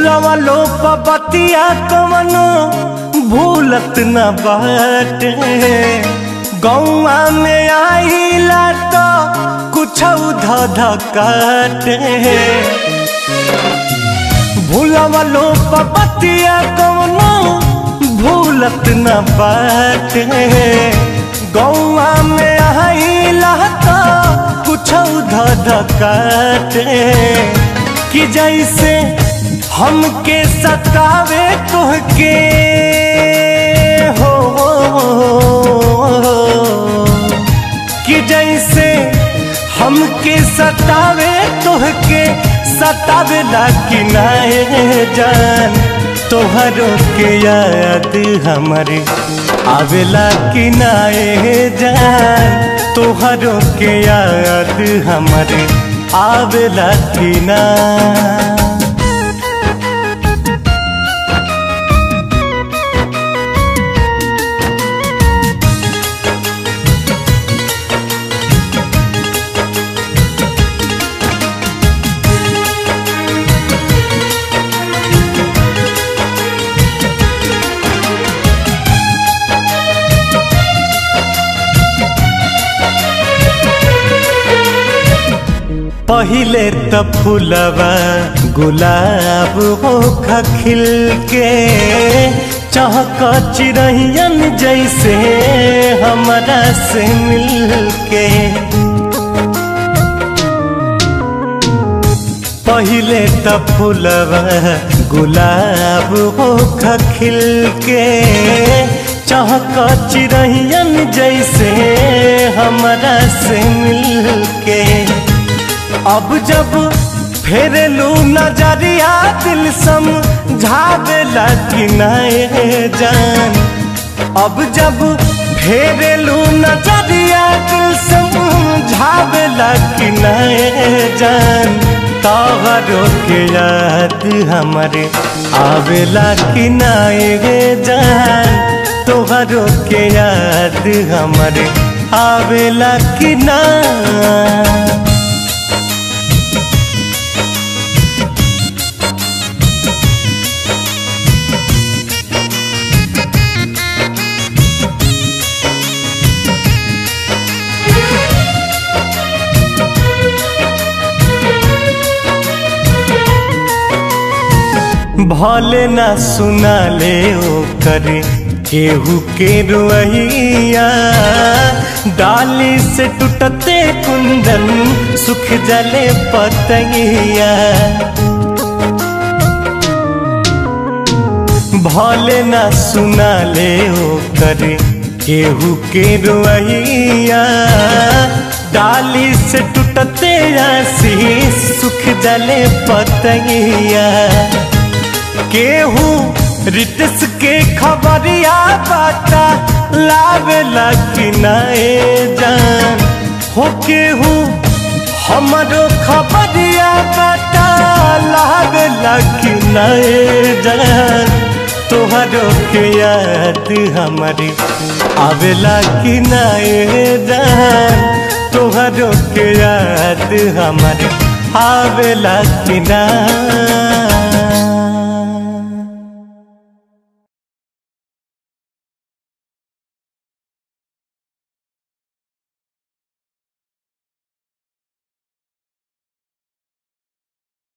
फुलवा लो पतिया कवनो भूलत न बाटे गौआ में आइला तो कुछ धध काटे भूलवा लो पतिया कवनो भूलत न बाटे गौआ में आइला तो कुछ धध काटे कि जैसे हमके सतावे तुहके हो कि जैसे हमके सतावे तुहके सतावे ला कि नाए जान तोहरों के याद हमारे आवेला कि नाए जान तोहरों के याद हमारे आवेला कि ना पहिले त फूलवा गुलाब हो खिल के चहक चिड़ैयन जैसे हमरा से मिल के पहिले त फूलवा गुलाब हो खिल के चहक चिड़ैयन जैसे हमरा से मिल के अब जब फेरलू नजरिया दिल समझावेला कि नए जान अब जब फेरलू नजरिया दिल समझावेला कि नए जान तोहरो के याद हमारे आवेला कि नए जान तोहरो के याद हमारे आवेला कि ना भले ना सुना ले ओ करे केहू के रुइया डाली से टूटते कुंदन सुख जले पतैया भले ना सुना ले ओ करे केहू के रुइया डाली से टूटते आशीष सुख जले पतैया केहू रिटस के खबरिया बाटा लावे लगी नए जान हो केहू हमरो खबरिया बाटा लावे लगी नए जान तोहरो के याद हमारी आवेला कि नए जान तोहरो के याद हमारी आवेला कि ना